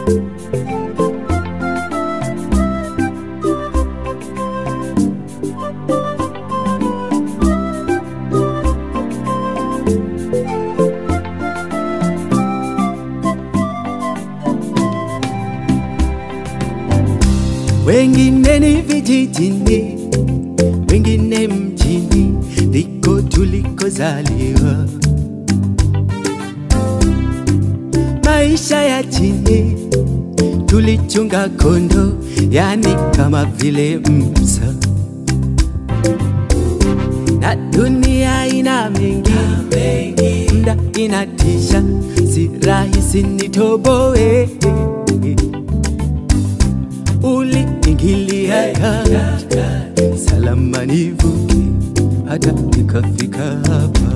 wengine ni vijijini, wengine mjini, ndiko tulikozaliwa. Maisha ya chini tulichunga kondo, yani kama vile msa, na dunia ina mengi, mda inatisha, si rahisi nitoboe uliingilia kati, salama nivuke hata nikafika hapa.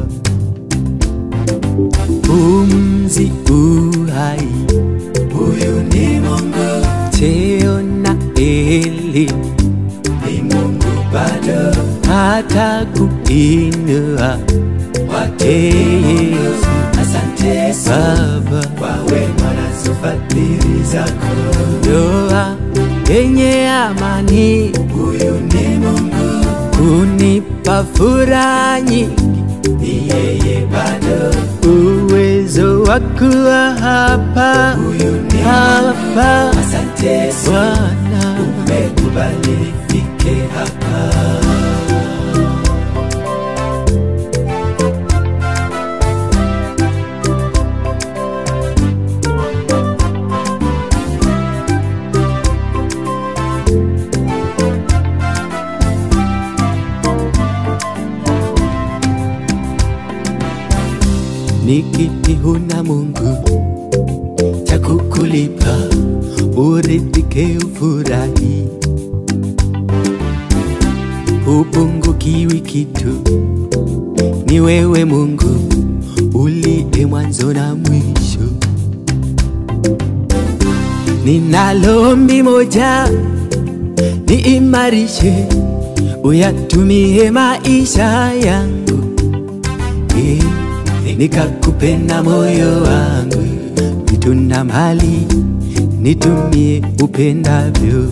Pumzi uhai, huyu ni Mungu. Cheo na elimu ni Mungu bado, hata kuinua wake Yesu. Asante Baba kwa wema na fadhili zako ndoa yenye amani, huyu ni Mungu kunipa furaha nyingi, ni yeye bado uwezo wa kuwa hapa, huyu ni hapa. Asante Bwana, umekubali nifike hapa. nikiti huna Mungu cha kukulipa uridhike ufurahi, hupungukiwi kitu, ni wewe Mungu uliye mwanzo na mwisho. Ninalo ombi moja, niimarishe, uyatumie maisha yangu eh nikakupenda moyo wangu, vitu na mali nitumie upendavyo.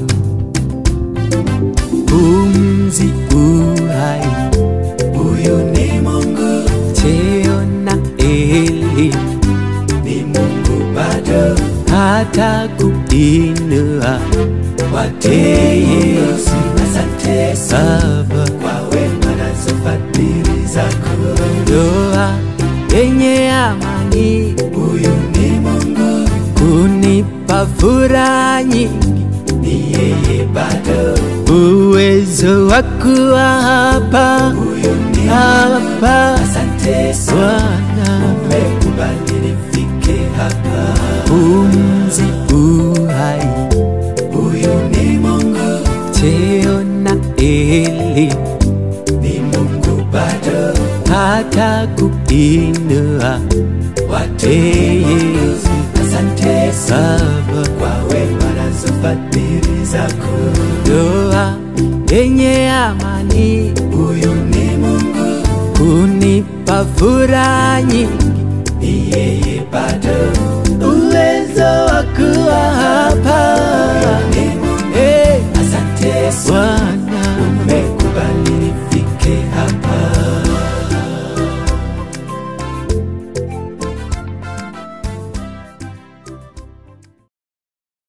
Pumzi uhai, huyu ni Mungu. Cheo na elimu ni Mungu bado, hata kuinua wake Yesu. Asante Baba kwa wema na fadhili zako, ndoa yenye amani, huyu ni Mungu kunipa furaha nyingi, ni yeye bado uwezo wa kuwa hapa, huyu ni hapa. Asante Bwana, umekubali nifike hapa. Pumzi uhai, huyu ni Mungu. Cheo na elimu ni Mungu bado hata kuinua wake Yesu. Asante Baba kwa wema na fadhili zako, ndoa yenye amani, huyu ni Mungu kunipa furaha nyingi, ni yeye bado